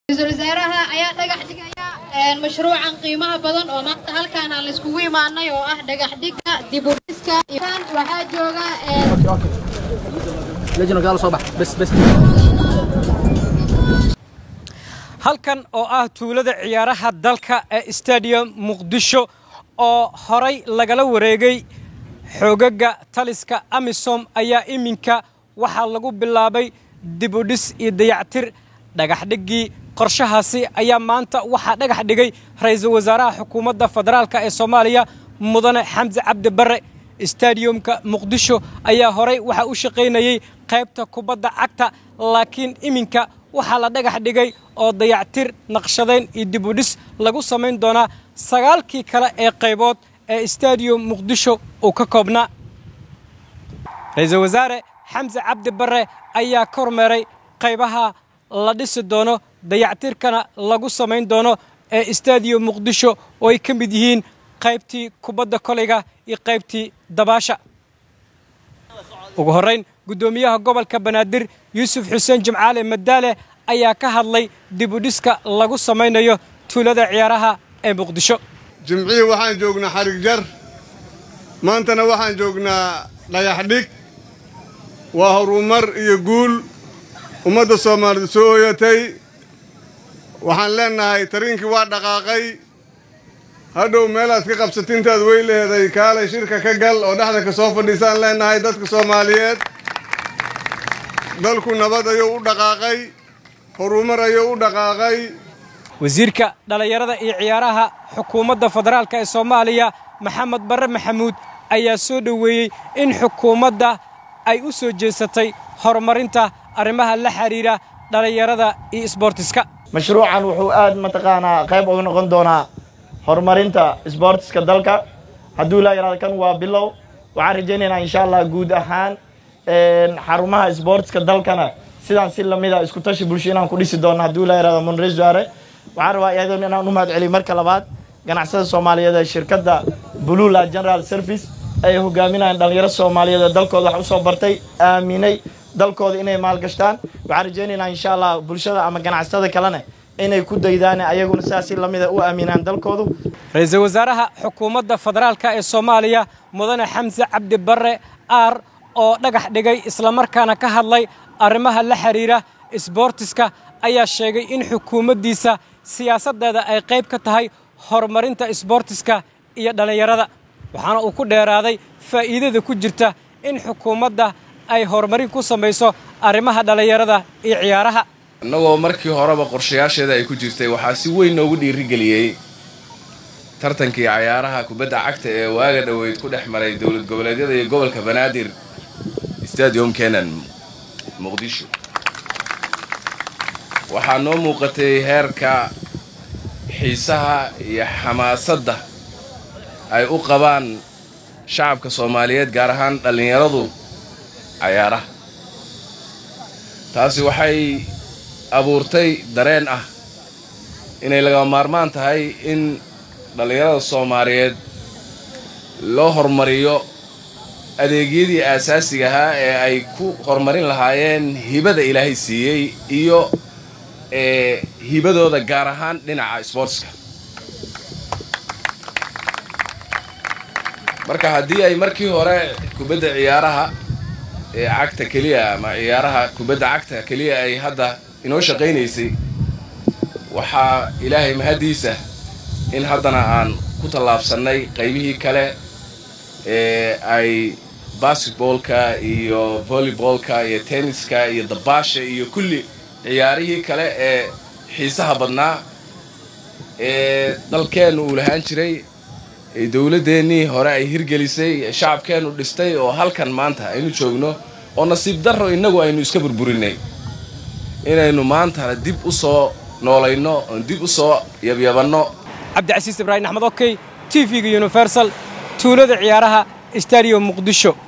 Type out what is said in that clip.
ra-iisul wasaaraha ayaa dhagax dhigaya mashruucan qiimaha badan oo maanta halkaan aan laiskugu imaanay oo ah dhagax dhigga dib u dhiska waxaa jooga halkan oo ah tuulada ciyaaraha dalka ee stadium muqdisho oo horay lagala wareegay xoogaga taliska amisom ayaa iminka waxaa lagu bilaabay dibudhis iyo dayactir dhagaxdhiggii qorshahaasi ayaa maanta waxaa dhagax dhigay ra-iisul wasaaraha xukuumadda federaalka ee soomaaliya mudane xamse cabdi barre stadiyumka muqdisho ayaa horay waxaa u shaqaynayey qaybta kubadda cagta laakiin iminka waxaa la dhagax dhigay oo dayactir naqshadayn iyo dibudhis lagu samayn doonaa sagaalkii kale ee qaybood ee stadium muqdisho uu ka koobnaa ra-iisul wasaare xamse cabdi barre ayaa ka hormeeray qaybaha la dhisi doono dayactirkana lagu samayn doono ee stadium muqdisho oo ay ka mid yihiin qaybtii kubadda kolayga iyo qaybtii dabaasha ugu horrayn guddoomiyaha gobolka banaadir yuusuf xuseen jimcaale madaale ayaa ka hadlay dibudhiska lagu samaynayo tuulada ciyaaraha ee muqdisho jimcihii waxaan joognaa xarig jar maantana waxaan joognaa dhagax dhig waa horumar iyo guul ummadda soomaalida soo ooyatay waxaan leennahay tariinkii waa dhaqaaqay hadhow meelaad ka qabsatintaad wey leheday kaalay shirka ka gal oo dhexda ka soo fadhiisaan leennahay dadka soomaaliyeed dalku nabad ayuu u dhaqaaqay horumar ayuu u dhaqaaqay wasiirka dhallinyarada iyo ciyaaraha xukuumadda federaalka ee soomaaliya maxamed barre maxamuud ayaa soo dhoweeyey in xukuumadda ay u soo jeesatay horumarinta arrimaha la xidhiidha dhallinyarada iyo isboortiska mashruucan wuxuu aad mataqaanaa qayb uga noqon doonaa horumarinta isboortiska dalka hadduu ilaa yaraado kan waa bilow waxaan rajaynaynaa insha allah guud ahaan xarumaha isboortiska dalkana sidaan si lamida isku tashi bulsho inaan ku dhisi doono hadduu ilaa yaraado munre wasaare waxaan rabaa iyadoon inaan u mahad celiyo marka labaad ganacsada soomaaliyeed ee shirkadda blula general service ay hogaaminayaan dhallinyaro soomaaliyeed ee dalkooda wax usoo bartay aaminay dalkooda inay maalgashtaan waxaan rajaynaynaa insha allah bulshada ama ganacsatada kalena inay ku daydaan ayaguna sidaas si lamida u aaminaan dalkoodu ra-iisul wasaaraha xukuumadda federaalka ee soomaaliya mudane xamse cabdi barre aar oo dhagax dhigay islamarkaana ka hadlay arrimaha la xidhiidha isboortiska ayaa sheegay in xukuumaddiisa siyaasaddeeda ay qayb ka tahay horumarinta isboortiska iyo dhallinyarada waxaana uu ku dheeraaday faa'iidada ku jirta in xukuumadda ay horumarin ku samayso arrimaha dhallinyarada iyo ciyaaraha annagoo markii horeba qorshayaasheeda ay ku jirtay waxaa si weyn noogu dhiirigeliyey tartankii cayaaraha kubadda cagta ee waaga dhoweyd ku dhex maray dowlad goboleedyada iyo gobolka banaadir stadium kenan muqdisho waxaa noo muuqatay heerka xiisaha iyo xamaasadda ay u qabaan shacabka soomaaliyeed gaar ahaan dhallinyaradu cayaaraha taasi waxay abuurtay dareen ah inay lagama maarmaan tahay in dhallinyarada soomaaliyeed loo horumariyo adeegyadii aasaasiga ahaa ee ay ku horumarin lahaayeen hibada ilaahay siiyey iyo ee hibadooda gaar ahaan dhinaca sboortska marka haddii ay markii hore kubadda ciyaaraha ee cagta keliya ama ciyaaraha kubadda cagta keliya ay hadda inoo shaqaynaysay waxaa ilaahay mahaddiisa in haddana aan ku tallaabsannay qaybihii kale ee ay basketboolka iyo volleyboolka iyo tenniska iyo dabaasha iyo kulli ciyaarihii kale ee xiisaha badnaa ee dalkeennu uu lahaan jiray ee dowladdeennii hore ay hirgelisay ee shacabkeennu dhistay oo halkan maanta aynu joogno oo nasiib darro innagu aynu iska burburinay inaynu maantana dib u soo noolayno oon dib u soo yabyabanno cabdicasiis ibraahim axmed okey t v-ga universal tuulada ciyaaraha stadium muqdisho